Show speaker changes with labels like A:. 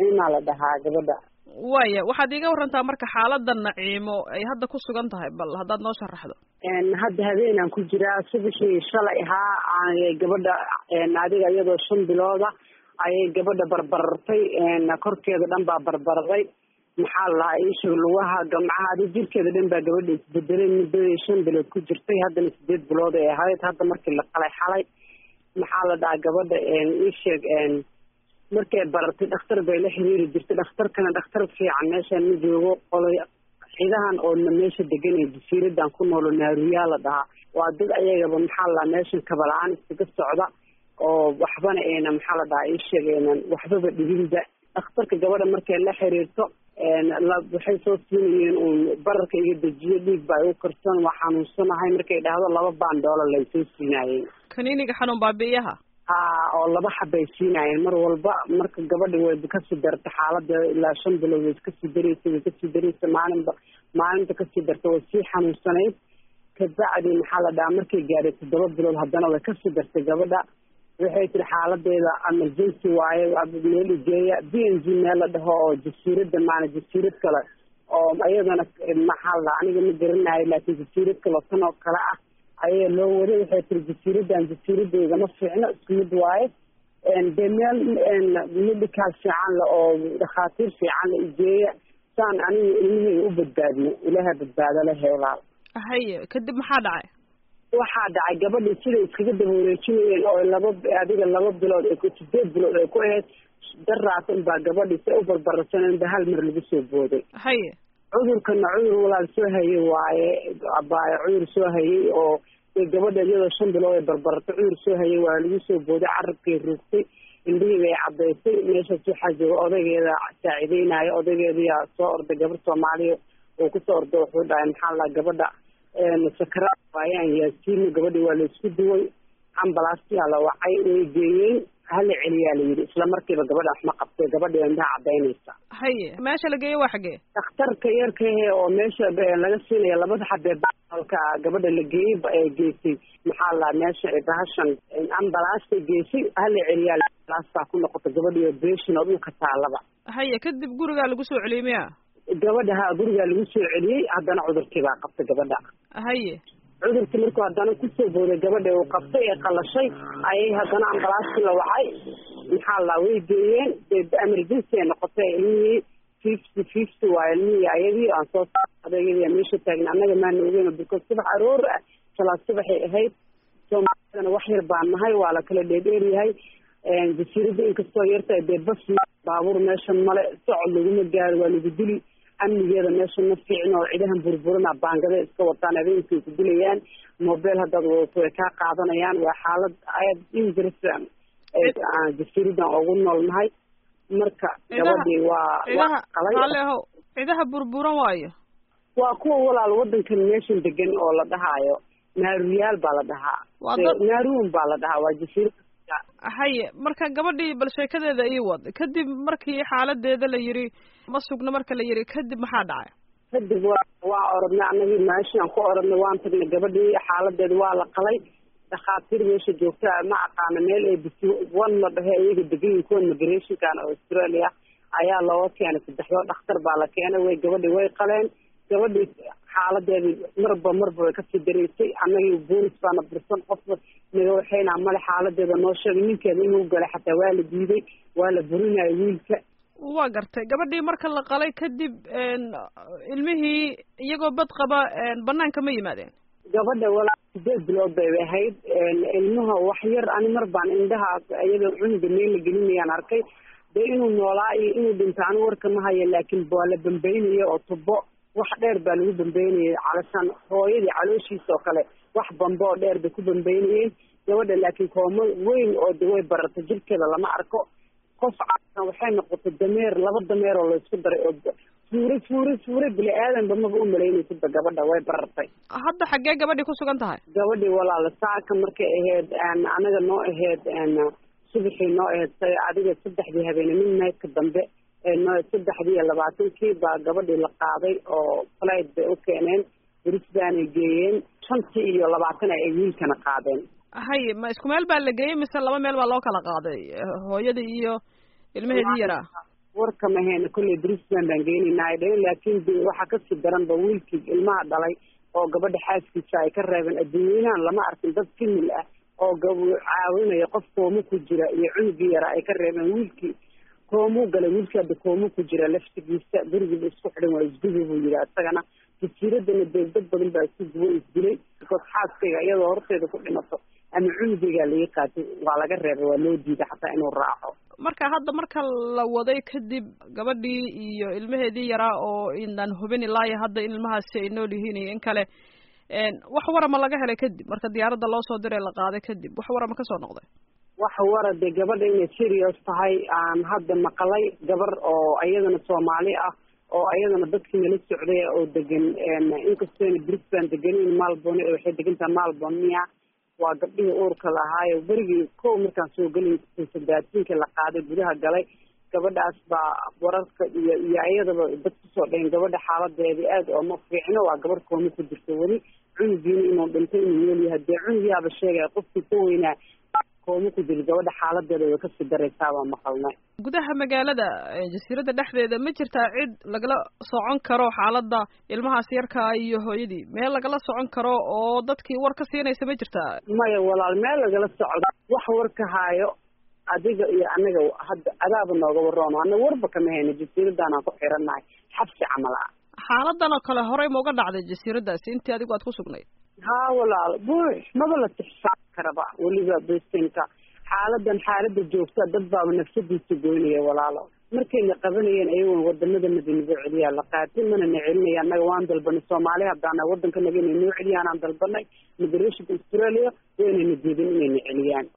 A: naciimaa la dhahaa gabadha
B: waya waxaad iiga warantaa marka xaalada naciimo ay hadda ku sugan tahay bal haddaad noo sharaxdo
A: hadda habeenaan ku jiraa subaxii shalay ahaa gabadha adiga iyadoo shan bilooda ayay gabadha barbarartay korkeeda dhan baa barbaraday maxaa la lahaa iisheeg lugaha gamcaha adi jirkeeda dhan baa gabadha isbedelay muddadii shan bilood ku jirtay haddana sideed bilood ay ahayd hadda markii la qalay xalay maxaa la dhahaa gabadha iisheeg markay barartay dhakhtar bay la xiriiri jirtay dhakhtarkana dhakhtar fiican meeshaan ma joogo qolay ciidahan oo meesha degan ee jasiiradan ku noolo naaruyaa la dhahaa waa dad ayagaba maxaa la meeshan kabala-aan iskaga socda oo waxbana ayna maxaa la dhahaa iisheeg aynan waxbaba dhibinba dhakhtarka gabadha markay la xiriirto waxay soo siinayeen uun bararka iga dejiyo dhiig baa igu karsan waa xanuunsanahay markay dhahdo laba baandoola lay soo siinaayeen
B: kaniiniga xanuun baabi'iyaha
A: ha oo laba xabay siinaayeen mar walba marka gabadhi way kasii dartay xaalada ilaa shan bilood way kasii dareysa way kasii dareysa maalinba maalinta kasii darta way sii xanuunsanayd kabacdi maxaa la dhahaa markay gaadhay toddoba bilood haddana way kasii dartay gabadha waxay tiri xaaladeeda emergency waaye meel igeeya b n g meel la dhaho oo jasiirada maana jasiirad kale oo iyadana maxaa la aniga ma garanayo laakiin jasiirad kale tan oo kale ah ayaa loo waday waxay tiri jasiiradan jasiiradeeda ma fiicno isku mid waaye dee meel medical fiican le oo dhakhaatiir fiican la igeeya saan aniga ilmiheyga u badbaadno ilaaha badbaado lehe walaal
B: haye kadib maxaa dhacay
A: waxaa dhacay gabadhii siday iskaga daba wareejinayeen oo laba adiga laba bilood ay sideed bilood ay ku ahayd daraas unbaa gabadhii si u barbararsaneen ba hal mar lagu soo booday
B: haye
A: cudurkana cudur walaal soo hayay waaye abaayo cudur soo hayay oo gabadha iyadoo shan bilood ay barbarartay cudur soo hayay waa lagu soo booday carabkay ruugtay indhihii bay cadaysay meeshaas waxaa jooga odaygeeda saaciideynayo odaygeediyaa soo orday gabar soomaaliya oo kusoo orday wuxuu dhahay maxaa la gabadha sakaraad waayaan yaasiino gabadhi waa laisku duway ambalaasyaa la wacay way geeyeen hala celiyaa la yidhi isla markiiba gabadha wax ma qabtay gabadhi indhaha cadaynaysa
B: haye meesha la geeye waa xaggee
A: dhakhtarka yarkahe oo meesha laga siinaya labada xabee baalka gabadha la geeyey ee geysay maxaa la meesha bahashan ambalaasta geysay hala celiyaa ambalaastaa ku noqota gabadhi operation oo dhulka taalaba
B: haye kadib gurigaa lagu soo celiyey miya
A: gabadha ha gurigaa lagu soo celiyey haddana cudurkii baa qabtay gabadha
B: haye
A: cudurkii markuu haddana kusoo booday gabadha uu qabtay ee qalashay ayay haddana ambalaastii la wacay maxaa la way geeyeen emergency ay noqotay ilmihii fifty fifty waa ilmihii ayadii aan soo adayadii meesha taagna annaga maana ogeyn because subax aroor ah salaad subaxay ahayd soomaalidana wax yar baan nahay waa la kala dheedheeryahay jasiiradda inkastoo yartahay dee bas baabuur meeshan male socod laguma gaaro waa lagu dili amnigeeda meesha ma fiicno oo cidahan burburana baangada iska wataan habeenkay ku dilayaan mobile haddaad wadato way kaa qaadanayaan waa xaalad aad dangerous jasiiradan ugu noolnahay marka gabadhii waa
B: cidaha haale ahow cidaha burburan waayo
A: waa kuwa walaal wadankan meeshan degan oo la dhahaayo naaruyaal baa la dhahaa naaruun baa la dhahaa waa jasiirad
B: haye marka gabadhii bal sheekadeeda ii wad kadib markii xaaladeeda la yiri ma sugno marka la yiri kadib maxaa dhacay
A: kadib wa waa orodnay anagii meeshaan ku orodnay waan tagnay gabadhii xaaladeeda waa la qalay dhakhaatiir meesha joogta ma aqaana meel ay bisi wan la dhahe iyaga degayin kuwa migrationkan oo australia ayaa looga keenay saddexdoo dhakhtar baa la keenay way gabadhii way qaleen gabadhii xaaladeedii marba marba way kasii dareysay annagii boolis baana bursan qofba naga waxaynaa male xaaladeeda noo sheegay ninkeeda inuu galay xataa waa la diiday waa la burinayo wiilka
B: waa gartay gabadhii marka la qalay kadib ilmihii iyagoo bad qaba banaanka ma yimaadeen
A: gabadha walaa sideed bilood bay ahayd ilmaha wax yar ani mar baan indhaha iyadoo cunuga meel la gelinayaan arkay dee inuu noolaa iyo inuu dhinto ani warka ma haya laakiin waa la bambeynaya oo tubo wax dheer baa lagu bambeynayay calashaan hooyadii calooshiisa oo kale wax bambe oo dheer bay ku bambeynayeen gabadha laakiin koomo weyn oo de way barartay jirkeeda lama arko qof caasan waxay noqotay dameer laba dameer oo laysku daray oo fuure fuure fuure bini aadanba maba u malaynaysidba gabadha way barartay
B: hadda xaggee gabadhii ku sugan tahay
A: gabadhii walaala saaka markay ahayd anaga noo ahayd subaxii noo ahayd say adiga saddexdii habeene midnightka dambe saddexdii iyo labaatankii baa gabadhii la qaaday oo flight bay u keeneen brisbanay geeyeen shantii iyo labaatan ay wiilkana qaadeen
B: haye ma isku meel baa la geeyey mise laba meel baa loo kala qaaday hooyadii iyo ilmaheedii yaraa
A: warkama heena kolley brisbane baan geenaynaa ay dhaheen laakiin de waxaa kasii daranba wiilkii ilmaha dhalay oo gabadha xaaskiisa ay ka reebeen adduunyanahan lama arkin dad kimil ah oo gab caawinaya qof koomo ku jira iyo cunugii yara ay ka reebeen wiilkii koomuu galay wiilkii hadda koomo ku jira laftigiisa gurigiiba isku xidhan waa isgubi buu yidhi isagana jasiiradana dee dad badan baa isku gubo isdilay bikood xaaskayga iyadoo horteeda ku dhimato ama cunugeygaa laga qaatay waa laga reebay waa loo diiday xataa inuu raaco
B: marka hadda marka la waday kadib gabadhii iyo ilmaheedii yaraa oo inaan hubin ilaayo hadda in ilmahaasi ay nool yihiin iyo in kale wax warama laga helay kadib marka diyaaradda loo soo diray la qaaday kadib wax warama kasoo noqday
A: wax wara dee gabadha inay serious tahay aan hadda maqlay gabar oo iyadana soomaali ah oo ayadana dadkii nala socday oo degan inkastooyna brisbane deganin malbone waxay degantaha malbone miya waa gabdhihii uurka lahaayo berigii kow markaan soo gelin sadaasiinkii la qaaday gudaha galay gabadhaas baa wararka iyo iyo iyadaba dad kusoo dhayn gabadha xaaladeedii aad ooma fiicno waa gabarh kooma ku jirto weli cunugiina inuu dhintay inuu nool yahay dee cunugiyaaba sheegaya qofkii ka weynaa kooma ku jiro gabadha xaaladeeda way kasii daraysaa baa maqalnay
B: gudaha magaalada jasiiradda dhexdeeda ma jirtaa cid lagala socon karo xaaladda ilmahaas yarkaa iyo hooyadii meel lagala socon karo oo dadkii war ka siinaysa ma jirtaa
A: maya walaal meel lagala socdo wax war ka haayo adiga iyo anaga hadda adaaba nooga waroono ana warba kama hayno jasiiraddaanaan ku xirannahay xabsi camal ah
B: xaaladan oo kale horey ma uga dhacday jasiiraddaasi intii adigu aad ku sugnayd
A: haa walaal buux maba la tixsaan karaba weliba bestinka xaaladan xaalada joogta dad baaba nafsadiisa goynaya walaalo markayna qabanayeen ayagoon wadanadanadi nagu celiyaa la qaatay mana na celinaya annaga waan dalbanay soomaali haddaana wadanka naga inay noo celiyaan aan dalbanay migrationka australia waynayna diidin inayna celiyaan